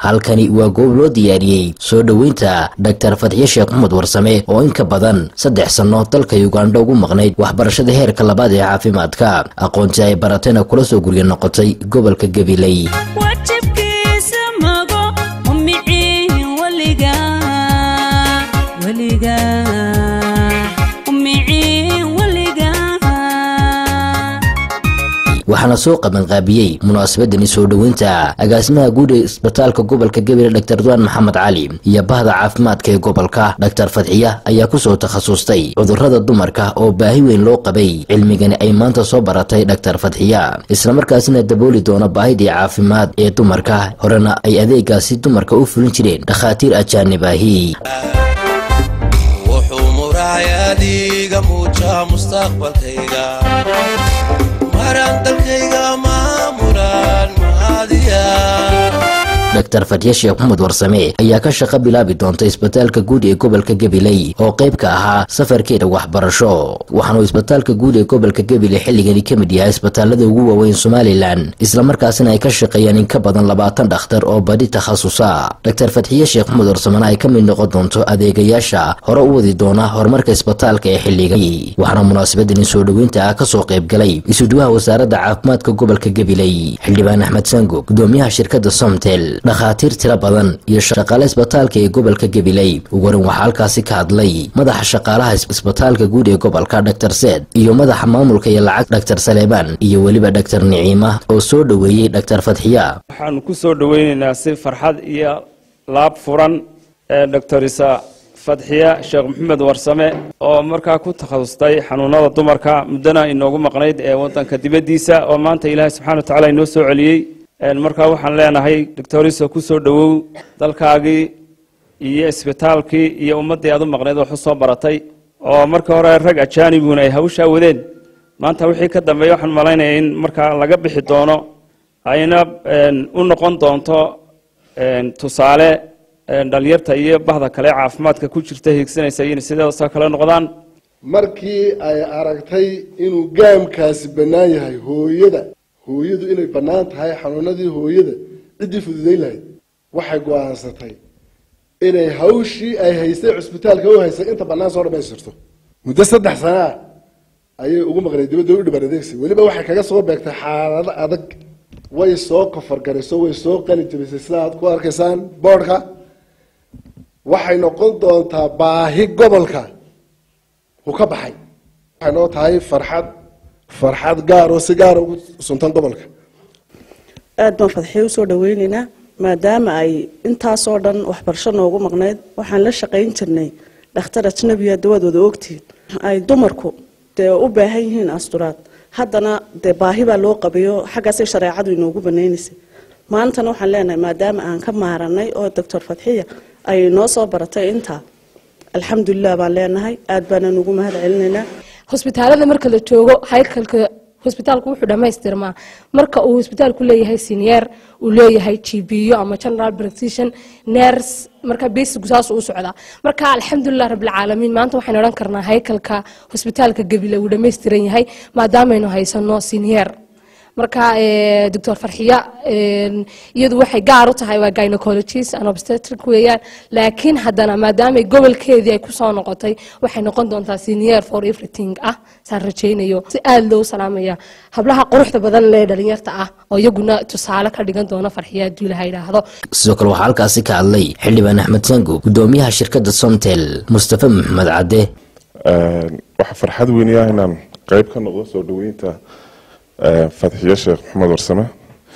halkani waa goob loo diyaariyey soo dhoweynta dhaktar fadxiye sheekh maxamed warsame oo in ka badan saddex sanno dalka ugandha ugu maqnayd waxbarashada heerka labaad ee caafimaadka aqoontii ay baratayna kula soo gurya noqotay gobolka gabiley waxaana soo qabanqaabiyey munaasabadani soo dhoweynta agaasimaha guud ee isbitaalka gobolka gabiley dhaktar duwaan maxamed cali iyo bahda caafimaadka ee gobolka dhaktar fadxiya ayaa kusoo takhasustay cudurrada dumarka oo baahi weyn loo qabay cilmigani ay maanta soo baratay dhaktar fadxiya islamarkaasina dabooli doona baahidii caafimaad ee dumarka horena ay adeegaasi dumarka u fulin jireen dhakhaatiir ajaanib ahi wuxuu muraayadiiga muujaa mustaqbalkayga maraan dalkayga maamuraan mahadiya dhaktar fadxiye sheekh maxamed warsame ayaa ka shaqo bilaabi doonta isbitaalka guud ee gobolka gabiley oo qayb ka ahaa safarkeeda waxbarasho waxaanuu isbitaalka guud ee gobolka gabiley xilligani ka mid yahay isbitaalada ugu waaweyn somalilan islamarkaasina ay ka shaqeeyaan in ka badan labaatan dhakhtar oo badi takhasusa dhaktar fadxiye sheekh maxamed warsamena ay ka mid noqon doonto adeegayaasha hore u wadi doona horumarka isbitaalka ee xilligani waxaana munaasabadani soo dhoweynta ah kasoo qayb galay isuduwaha wasaaradda caafimaadka gobolka gabiley xildhibaan axmed sango gudoomiyaha shirkadda somtel dhakhaatiir tiro badan iyo shaqaale isbitaalka ee gobolka gabiley ugu horan waxaa halkaasi ka hadlay madaxa shaqaalaha isbitaalka guud ee gobolka dhaktar seed iyo madaxa maamulka iyo lacag dhaktar saleebaan iyo weliba dhaktar niciima oo soo dhoweeyey dhaktar fadxiya waxaanu ku soo dhoweynaynaa si farxad iyo laab furan ee doctorisa fadxiya sheekh maxamed warsame oo markaa ku takhasustay xanuunada dumarka muddana inoogu maqnayd ee wadanka dibaddiisa oo maanta ilaahay subxana wa tacala inoo soo celiyey markaa waxaan leenahay doctoriso ku soo dhowow dalkaagii iyo isbitaalkii iyo ummaddii aad u maqnayd wax u soo baratay oo markii hore rag ajaanibuna ay hawshaa wadeen maanta wixii ka dambeeya waxaan malaynaya in markaa laga bixi doono ayna u noqon doonto tusaale dhalinyarta iyo bahda kale caafimaadka ku jirta hiigsanaysa in sidaasoo kale noqdaan markii ay aragtay inuu gaamkaasi bannaan yahay hooyada hooyadu inay bannaan tahay xanuunadii hooyada ciddii fududayn lahayd waxay go-aansatay inay hawshii ay haystay cusbitaalka u haystay inta bannaan soo dhamaystirto muddo saddex sanaa ayay ugu maqnay dibadda u dhiban adeegsi weliba waxay kaga soo beegtay xaalado adag way soo kofargarayso way soo qali jabisay sida aad ku arkaysaan boodhka waxay noqon doontaa baahi gobolka uu ka baxay waxay noo tahay farxad farxad gaar oo si gaara ugu suntan gobolka aada baan fadxiye usoo dhaweyneynaa maadaama ay intaasoo dhan waxbarasho noogu maqnayd waxaan la shaqayn jirnay dhakhtar ajnabiya dawadooda ogtihiin ay dumarku dee u baahan yihiin asturaad haddana dee baahi baa loo qabayo xaggaasay shareecadu inoogu banaynaysay maantana waxaan leenahay maadaama aan ka maaranay oo doctor fadxiya ay noo soo baratay intaa alxamdulilah baan leenahay aada baanaan ugu mahad celinaynaa hosbitaalada marka la joogo haykalka hosbitaalku wuxuu dhammaystirmaa marka uu hosbitaalku leeyahay siniyer uu leeyahay gbo ama general practition ners marka basigu saas u socdaa marka alxamdulilah rabbilcaalamiin maanta waxaynu odhan karnaa haykalka hosbitaalka gabile uu dhammaystiran yahay maadaamaynu haysano siniyer marka doctor farxiya iyadu waxay gaar u tahay waa gynecologist and obstetric weeyaan laakiin haddana maadaamay gobolkeedii ay kusoo noqotay waxay noqon doontaa senior for everything ah saan rajaynayo si aada loo salaamaya hablaha quruxda badan lee dhalinyarta ah oo iyaguna tusaale ka dhigan doona farxiya hadduu ilaha yidhaahdo sidoo kale waxaa halkaasi ka hadlay xildhibaan axmed sango gudoomiyaha shirkadda somtel mustafa maxamed cadde waxaa farxad weyni ah inaan qayb ka noqdo soo dhoweynta fadxiye sheekh maxamed warsame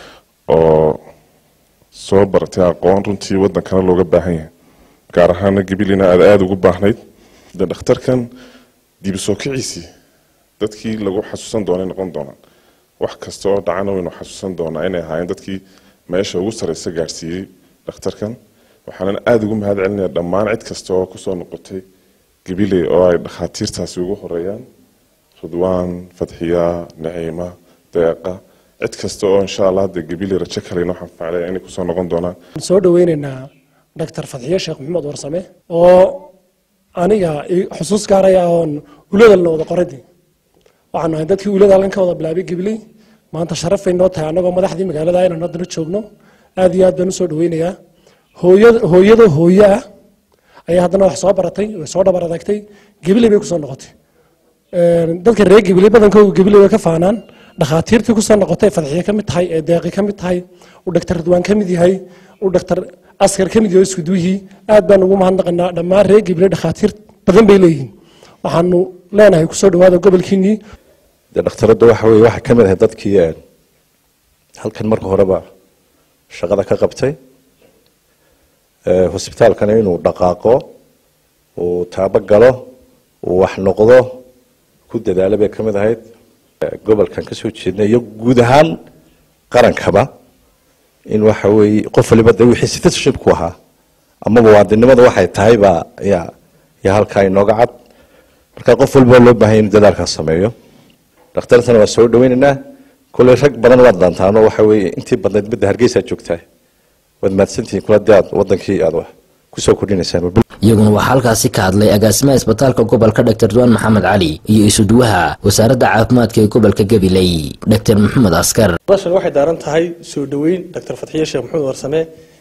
oo soo baratay aqoon runtii wadankana looga baahan yahay gaar ahaana gabilina aad aada ugu baahnayd de dhakhtarkan dibi soo kiciisii dadkii lagu xasuusan doonay noqon doonaan wax kasta oo dhacana waynu xasuusan doonaa inay ahaayeen dadkii meesha ugu sareysa gaadhsiiyey dhakhtarkan waxaanan aada ugu mahad celinaya dhammaan cid kasta oo kusoo noqotay gabiley oo ay dhakhaatiirtaasi ugu horeeyaan ridwaan fadxiya naciima deeqa cid kasta oo insha allah hadda gabiley rajo kaleyn waxaan faclaya inay kusoo noqon doonaan soo dhaweyneynaa doctor fadxiye sheekh maxamed warsame oo aniga xusuus gaaraya oon uladalna wada qoradii waxaan nahay dadkii ulada halkan ka wada bilaabay gabiley maanta sharafay noo tahay annagoo madaxdii magaalada inaan haddana joogno aad iyo aad baan usoo dhaweynayaa hooyada hooyada hooyo ah ayaa haddana wax soo baratay way soo dhabar adagtay gebiley bay kusoo noqotay dadka reer gebiley badankooda gebiley way ka faanaan dhakhaatiirtii kusoo noqotay fadxiye ka mid tahay ee deeqi ka mid tahay uu dhaktar ridwaan ka mid yahay uu dhaktar askar ka mid yahay iskuduwihii aad baan ugu mahadnaqanaa dhammaan reer gebiley dhakhaatiir badan bay leeyihiin waxaanu leenahay kusoo dhawaada gobolkiinii dee dhakhtaradda waxa weye waxay ka mid ahay dadkii halkan marka horeba shaqada ka qabtay hosbitaalkana inuu dhaqaaqo uu taabo galo uu wax noqdo ku dadaalo bay ka mid ahayd gobolkan ka soo jeednay iyo guud ahaan qarankaba in waxa weeye qof waliba de wixii citizenship ku ahaa ama muwaadinimada waxay tahay baa ya ya halkaa inooga cad marka qof walba loo baahanya inuu dadaalkaas sameeyo dhakhtartana waa soo dhaweynaynaa kulley rag badan waad daantaano waxa weeye intii badnayd midda hargeysa joogtaa waad mahadsantihiin kula dee aad wadankii aad wax kusoo kordhinaysaan iyaguna waxaa halkaasi ka hadlay agaasimaha isbitaalka gobolka dr duwaan maxamed cali iyo isuduwaha wasaaradda caafimaadka ee gobolka gabiley dr maxamed askar noloshan waxay daaran tahay soo dhoweyn dr fatxiye sheekh maxamed warsame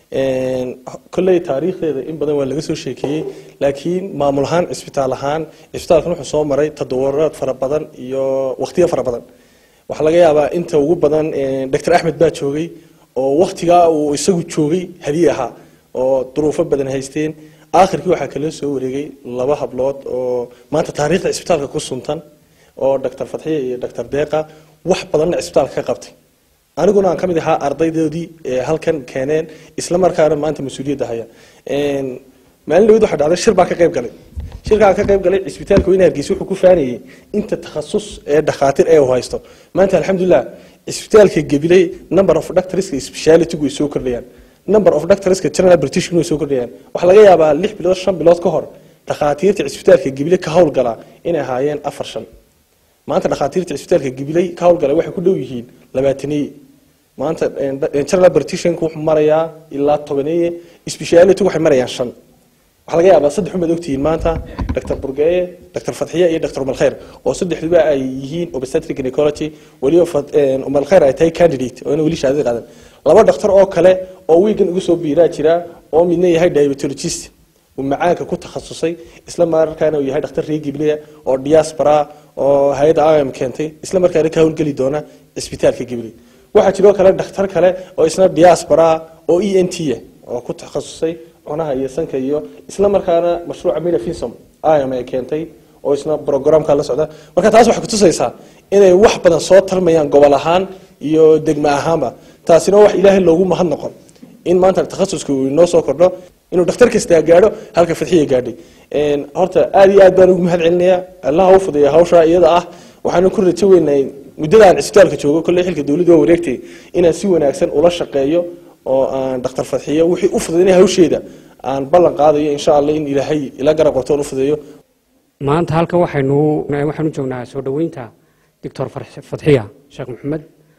kolley taariikhdeeda in badan waa laga soo sheekeeyey laakiin maamul ahaan cisbitaal ahaan cisbitaalkan wuxuu soo maray tadawuraad fara badan iyo wakhtiyo fara badan waxaa laga yaabaa inta ugu badan dr axmed baa joogay oo wakhtigaa uu isagu joogay hadiye ahaa oo duruufo badan haysteen aakhirkii waxaa kala soo wareegay laba hablood oo maanta taariikhda cisbitaalka ku suntan oo dr fatxiye iyo dr deeqa wax badanna cisbitaalka ka qabtay aniguna aan ka mid ahaa ardaydoodii halkan keeneen isla markaana maanta mas-uuliyadda haya maalin dhaweyd waxaa dhacday shir baan ka qayb galay shirkaan ka qayb galay cisbitaalka weyne hargeysa wuxuu ku faanayay inta takhasus ee dhakhaatiir ee uu haysto maanta alxamdulilah cisbitaalka gabiley number of doctorska speciality way soo kordhayaan number of doctorska general british way soo kordhayaan waxaa laga yaabaa lix bilood shan bilood ka hor dhakhaatiirta cisbitaalka gabiley ka howlgalaa inay ahaayeen afar shan maanta dhakhaatiirta cisbitaalka gabiley ka howlgalay waxay ku dhow yihiin labaataniye maanta general brititionka wuxuu marayaa ilaa tobaneeye speciality waxay marayaan shan waxaa laga yaabaa saddex umaad ogtihiin maanta dr burgeeye dr fatxiye iyo dr umalkhayr oo saddexduba ay yihiin obstetric gynecology weliba umalkhayr ay tahay candidate oo ina weli shahaadada qaadan laba dhakhtar oo kale oo wiigan ugu soo biiraa jira oo midna yahay diabetologist uu macaanka ku takhasusay isla markaana uu yahay dhakhtar reer giblea oo diaspora oo hay-adda im keentay isla markaana ka howlgeli doona cisbitaalka gible waxaa jiroo kale dhakhtar kale oo isna diaspora oo e n t oo ku takhasusay cunaha iyo sanka iyo isla markaana mashruuca minafisom im ay keentay oo isna programka la socda marka taas waxay kutusaysaa inay wax badan soo tarmayaan gobol ahaan iyo degmo ahaanba taasina wax ilaahay loogu mahad noqon in maanta takhasuska uu inoo soo kordho inuu dhakhtar kastaa gaadho halka fadxiya gaadhay horta aad iyo aad baan ugu mahad celinayaa allaha u fudeeya hawsha iyada ah waxaanu ku rajo weynahay muddada aan cisbitaalka joogo kolley xilka dowladda waa wareegtay inaan si wanaagsan ula shaqeeyo oo aan dhakhtar fadxiyo wixii u fudaynaya hawsheeda aan ballan qaadayo insha allah in ilaahay ila garab qabto u fudeeyo maanta halkan waxaynu waxaanu joognaa soo dhoweynta doctor fatxiya sheekh maxamed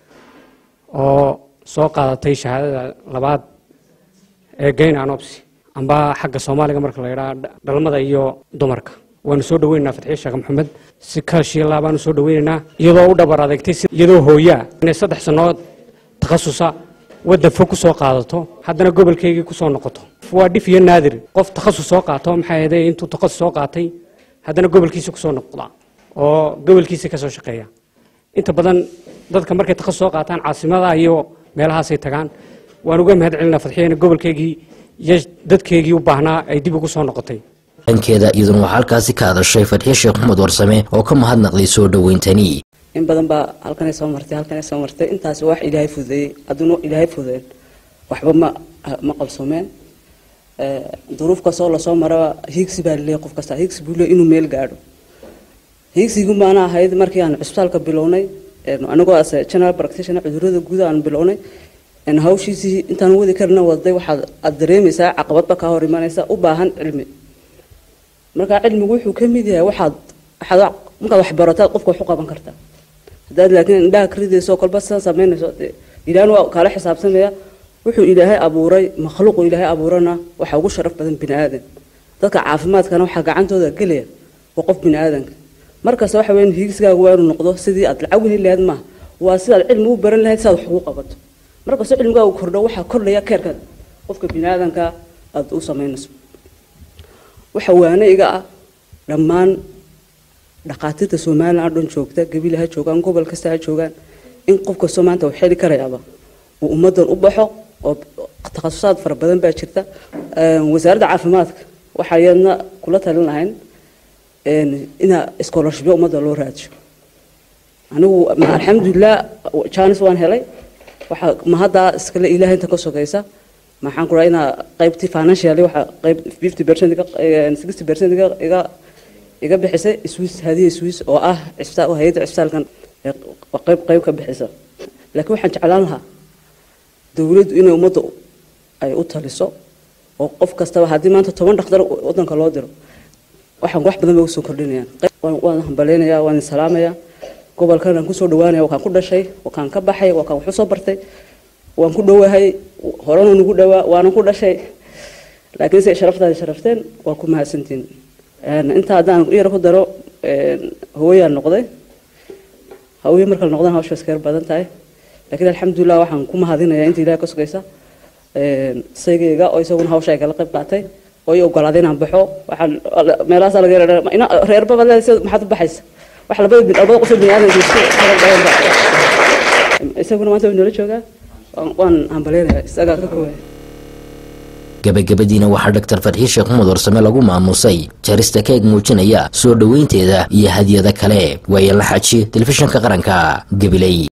oo soo qaadatay shahaadada labaad ee gain anopsy amba xagga soomaaliga marka la yidhaha dhalmada iyo dumarka waanu soo dhaweynaynaa fatxiye sheekh maxamed si kaashiilaa baanu soo dhaweynaynaa iyadoo u dhabar adeegtay iyadoo hooyaa inay saddex sannood takhasusa waddan fog ku soo qaadato haddana gobolkaygii ku soo noqoto waa dhif iyo naadir qof takhasus soo qaato maxay ahayd intuu takhasus soo qaatay haddana gobolkiisa ku soo noqda oo gobolkiisa ka soo shaqeeya inta badan dadka markay takhasus soo qaataan caasimada iyo meelahaasay tagaan waan uga mahad celinaa fadxiyena gobolkaygii iyo dadkeygii u baahnaa ay dib ugu soo noqotay dhankeeda iyaduna waxaa halkaasi ka hadashay fadxiye sheekh maxamed warsame oo ka mahadnaqday soo dhoweyntani in badan baa halkanay soo martay halkanay soo martay intaas wax ilaahay fududeeyey adduuna ilaahay fududeyn waxba ma ma qabsoomeen duruuf kastoo lasoo maraba hiigsi baa laleeyahay qof kasta hiigsi buu leeyahay inuu meel gaadho hiigsigu maana ahayd markii aan cisbitaalka bilownay anagoo as general practitioner cudurrada guud aan bilownay hawshiisii intaan wadi karna waday waxaad aad dareemaysaa caqabadba kaa hor imanaysa u baahan cilmi marka cilmigu wuxuu ka mid yahay waxaad waxaad markaad wax barataad qofka wax u qaban kartaa haddaad laakiin indhaha ka ridayso kolba sidan samaynayso dee ilaahna waa kaala xisaabtamaya wuxuu ilaahay abuuray makhluuqu ilaahay abuurana waxaa ugu sharaf badan bini aadan dadka caafimaadkana waxaa gacantooda gelaya waa qof bini aadanka markasta waxa weyn hiigsigaagu waa inuu noqdo sidii aad lacag weli lahayd maaha waa sidaad cilmi u baran lahayd sidaad wax ugu qabato markastoo cilmigaagu kordho waxaa kordhaya keerka qofka bini aadanka aada u samaynayso waxa waane iga ah dhammaan dhakhaatiirta somalilan oo dhan joogta gabila ha joogaan gobol kasta ha joogaan in qof kastoo maanta uu xeli karayaaba uu ummaddan u baxo oo takhasusaad fara badan baa jirta wasaaradda caafimaadka waxaa iyadna kula talin lahayn ina scholarshipyo ummadda loo raadiyo anigu alxamdulilah janis waan helay waxaa mahaddaa iskale ilaahay inta ka sogaysa maxaan ku rahaa inaa qaybtii financially waxa qayb fifty percent sixty percent iga iga bixisay swiss hadiya swiss oo ah cisbitaal hay'adda cisbitaalkan qayb qayb ka bixisa laakiin waxaan jeclaan lahaa dowladdu inay ummadda ay u taliso oo qof kastaba haddii maanta toban dhakhtar waddanka loo diro waxaan wax badan bay usoo kordhinayaan waan hambaleynayaa waan salaamayaa gobolkan aan kusoo dhawaanaya waa kaan ku dhashay waa kaan ka baxay waa kaan wax usoo bartay waan ku dhowahay horena nugu dhawaa waana ku dhashay laakiin se sharaftaada sharafteen waa ku mahadsantiin intaa haddaan yar ku daro hooyaan noqday hawye markala noqdaan hawsha iska yar badan tahay laakiin alxamdulilah waxaan ku mahadinayaa inta ilaah ka sugaysa saygayga oo isaguna hawsha ay kala qayb qaatay oo i ogolaaday inaan baxo waxaan meelahaasa laga yara reerbaba maxaad u baxaysa wax labada labada qof bini aadan isku isaguna maanta way noola joogaa waan hambaleynayaa isagaa ka koobaya gabagabadiina waxaa dhaktar farxiin sheekh maxmed warsame lagu maamusay jarista keeg muujinaya soo dhoweynteeda iyo hadiyada kale waaye la xaji telefishinka qaranka gabiley